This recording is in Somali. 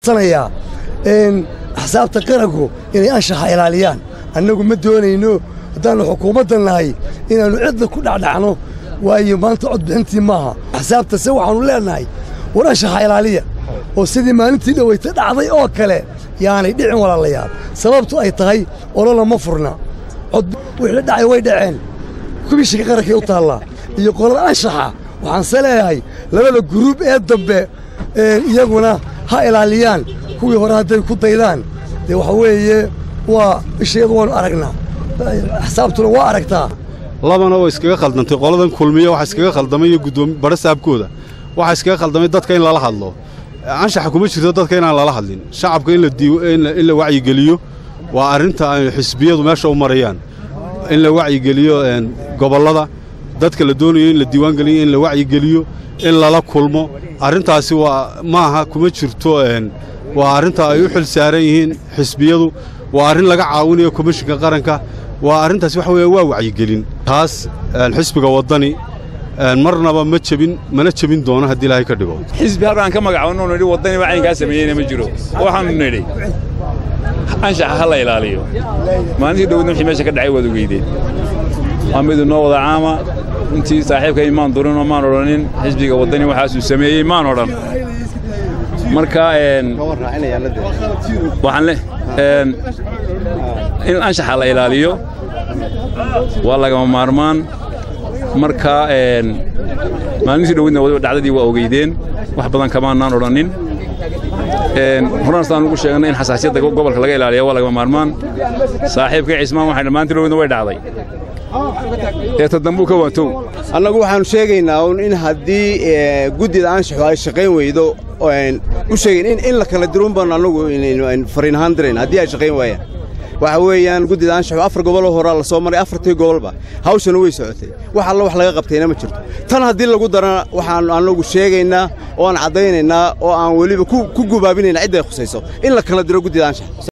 codsanayaa axsaabta qaranku inay anshaxa ilaaliyaan annagu ma doonayno haddaannu xukuumadda nahay inaannu cidda ku dhacdhacno waayo maanta codbixintii maaha axsaabtase waxaannu leennahay war anshaxa ilaaliya oo sidii maalintii dhowayta dhacday oo kale yaanay dhicin walaalayaal sababtu ay tahay olola ma furna wixii dhacay way dhaceen kubishiga qarankay u taallaa iyo qolada anshaxa waxaanse leeyahay labada guruub ee dambe iyaguna ha ilaaliyaan kuwii hore hadday ku daydaan dee waxa weeye waa ishayadu waannu aragnaa axsaabtuna waa aragtaa labana oo iskaga khaldantay qoladan kulmiya waxa iskaga khaldamay iyo guddoomi badha saabkooda waxa iskaga khaldamay dadka in lala hadlo anshaxa kuma jirto dadka inaan lala hadlin shacabka in la wacyigeliyo waa arrinta ay xisbiyadu meesha u marayaan in la wacyigeliyo gobollada dadka la doonayo in la diiwaangeliyo in la wacyigeliyo in lala kulmo arrintaasi waa maaha kuma jirto waa arrinta ay u xil saaran yihiin xisbiyadu waa arrin laga caawinayo komishinka qaranka waa arrintaasi waxa weeye waa wacyigelin taas xisbiga waddani marnaba ma jebin mana jebin doono haddii ilaahay ka dhigo xisbi halkaan ka magacaabno nidhi waddani wacaynkaa sameeyeyna ma jiro waxaannu nidhi anshaxa ha la ilaaliyo maalintii dhowdna wixii meesha ka dhacay waad ogeydeen waa midu noo wada caama runtii saaxiibkay maan durinoo maan odhanin xisbiga waddani waxaasuu sameeyey maan odhan marka waxaan le in anshaxa la ilaaliyo waa lagama maarmaan marka maalintii dhowdna dhacdadii waa ogeydeen wax badan kamaanaan odhannin horaanstaan ugu sheegnay in xasaasiyadda gobolka laga ilaaliya waa lagama maarmaan saaxiibka cismaan waxay maalintii dhowdna way dhacday ee tadambuu ka waantow annagu waxaannu sheegaynaa un in haddii guddida anshaxu ay shaqayn weydo u sheegayn in la kala diruun baanu annagu fariin ahaan dirayn haddii ay shaqayn waayaan waxa weeyaan guddida anshaxu afar goboloo horaa la soo maray afartii gobolba hawshana way socotay wax alla wax laga qabtayna ma jirto tan haddii lagu darana waxaannu annagu sheegaynaa oo aan caddaynaynaa oo aan weliba ku gubaabinayna cidday khusayso in la kala diro guddida anshax